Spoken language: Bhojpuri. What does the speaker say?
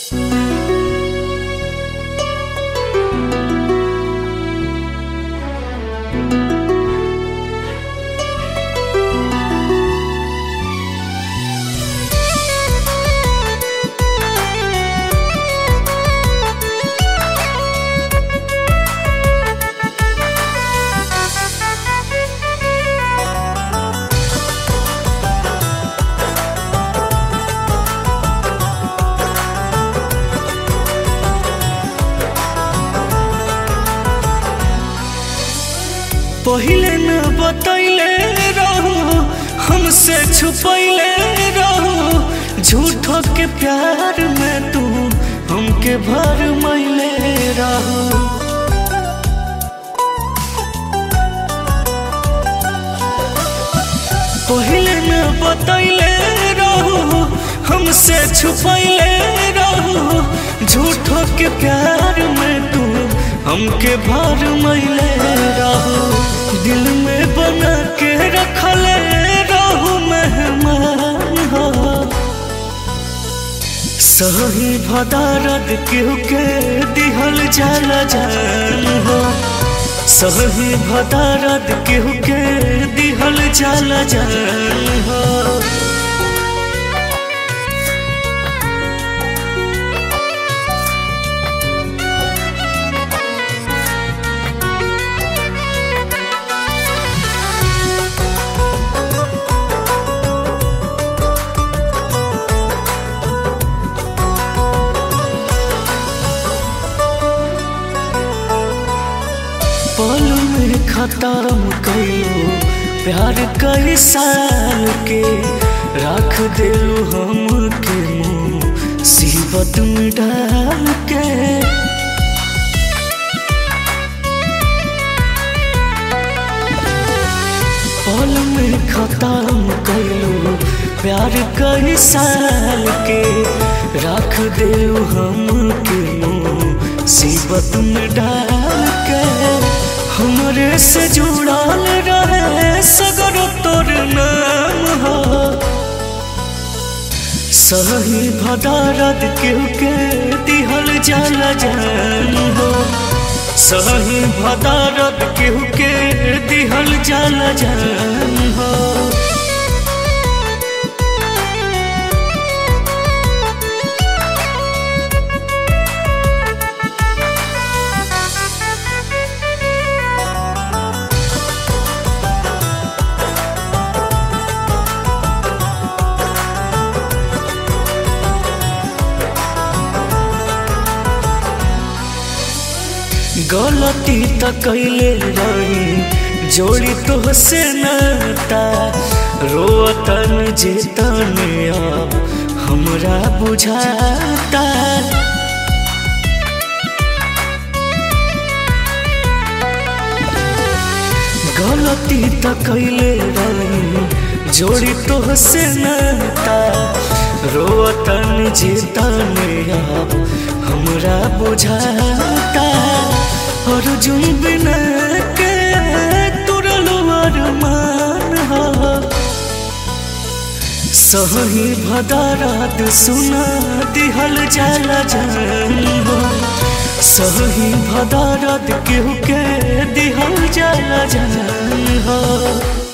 पहिले न बतैले रहू हमसे छुपैले रहू झूठो के प्यार में तू हमके भर मैले रहू पहिले न बतैले रहू हमसे छुपैले रहू झूठो के प्यार में तू हमके भर मैले रहू दिल में बना के रखले रहू मेहमान हो सही भदारद केहू के दिहल जाला जान हो सही भदारद केहू के दिहल जाला जान हो पल में खत्म कइलो प्यार कई साल के रख दिलू हम के मुँह सीबत में डाल के पल में खत्म कइलो प्यार कई साल के रख दिलू हम के मुँह सीबत में डाल के हमरे से जुड़ल रहे सगर तोर नाम हो सही भदारद केहू के दिहल जाला जान हो सही भदारद केहू के दिहल जाला जान हो गलती त कैले रही जोड़ी तो से नाता रोतन जेतन अब हमरा बुझाता गलती त कैले रही जोड़ी तो से नाता रोतन जेतन अब हमरा बुझाता अर्जुन बिना के तुरलो अरमान हो सही भदारात सुना दिहल जाला जान हो सही भदारात केहू के दिहल जाला जान हो